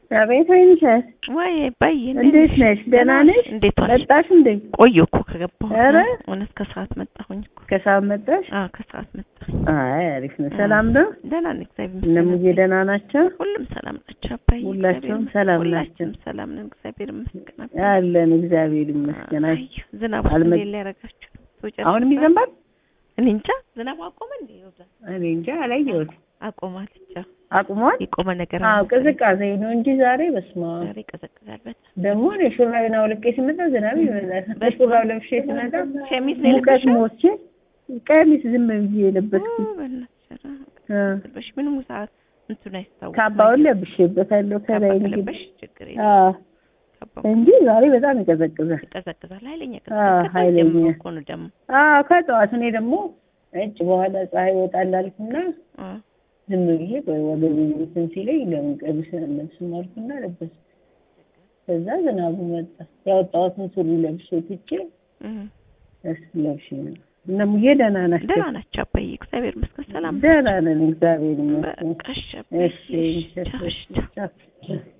አቤት ወይንሸ ወይ ባይ እንዴት ነሽ? ደህና ነሽ? እንዴት ዋልሽ? መጣሽ እንዴ? ቆየሁ እኮ ከገባሁ። ኧረ እውነት ከሰዓት መጣሁኝ እኮ። ከሰዓት መጣሽ? አዎ ከሰዓት መጣሁ። አይ አሪፍ ነው። ሰላም ነው? ደህና ነኝ እግዚአብሔር እነ ይመስገን። ሙዬ ደህና ናቸው? ሁሉም ሰላም ናቸው አባዬ። ሁላችሁም እግዚአብሔር ይመስገን። ሰላም ሁላችንም ናቸው? ሰላም ነን እግዚአብሔር ይመስገን። አባዬ። አለን እግዚአብሔር ይመስገን። አይ አይ ዝናቡ አልመ- እንዴት ሊያደርጋችሁ ነው? ሰው ጨርሶ አሁንም ይዘንባል? እኔ እንጃ ዝናቡ አቆመ እንዴ? ይወዛል እኔ እንጃ አላየሁት። አቆማለች። አዎ አቁሟል? የቆመ ነገር አዎ አልመሰለኝም። ቅዝቃዜ ነው እንጂ ዛሬ በስመ አብ ዛሬ ይቀዘቅዛል በጣም። ደግሞ እኔ ሹራቤን አውልቄ ስመጣ ዝናብ ይበዛል። በሹራብ ለብሼ ስመጣ ሸሚዝ ነው ሙቀት የለበሽው? ሞቼ ቀሚስ ዝም ብዬ የለበስኩት ኦ፣ በእናትሽ ኧረ እ ለበሽ ምንም ሰዓት እንትን አይታወቅም። ካባውን ለብሼበታለሁ ከላይ ካባ እንግዲህ ከለበሽ ችግር የለም። አዎ ካባው እንጂ ዛሬ በጣም ይቀዘቅዛል። ይቀዘቅዛል። ኃይለኛ አዎ፣ ቅዝቃዜ ኃይለኛ። ጀምሮ እኮ ነው ደግሞ። አዎ ከጠዋት እኔ ደግሞ እጭ በኋላ ፀሐይ ይወጣል አልኩና አዎ ዝም ብዬ ቆይ ወገቤ እንትን ሲለኝ ለምን ቀሚስ አልለብስም አልኩና ለበስኩ። ከዛ ዝናቡ መጣ። ያወጣሁትን ሱሪ ለብሼ ትቼ እህ እስ ለብሼ ነው። እነ ሙዬ ደህና ናቸው? ደህና ናቸው አባዬ፣ እግዚአብሔር ይመስገን ሰላም ደህና ነን እግዚአብሔር ይመስገን። በቃ እሺ አባዬ፣ እሺ እሺ፣ ቻው፣ እሺ፣ ቻው። ቻው።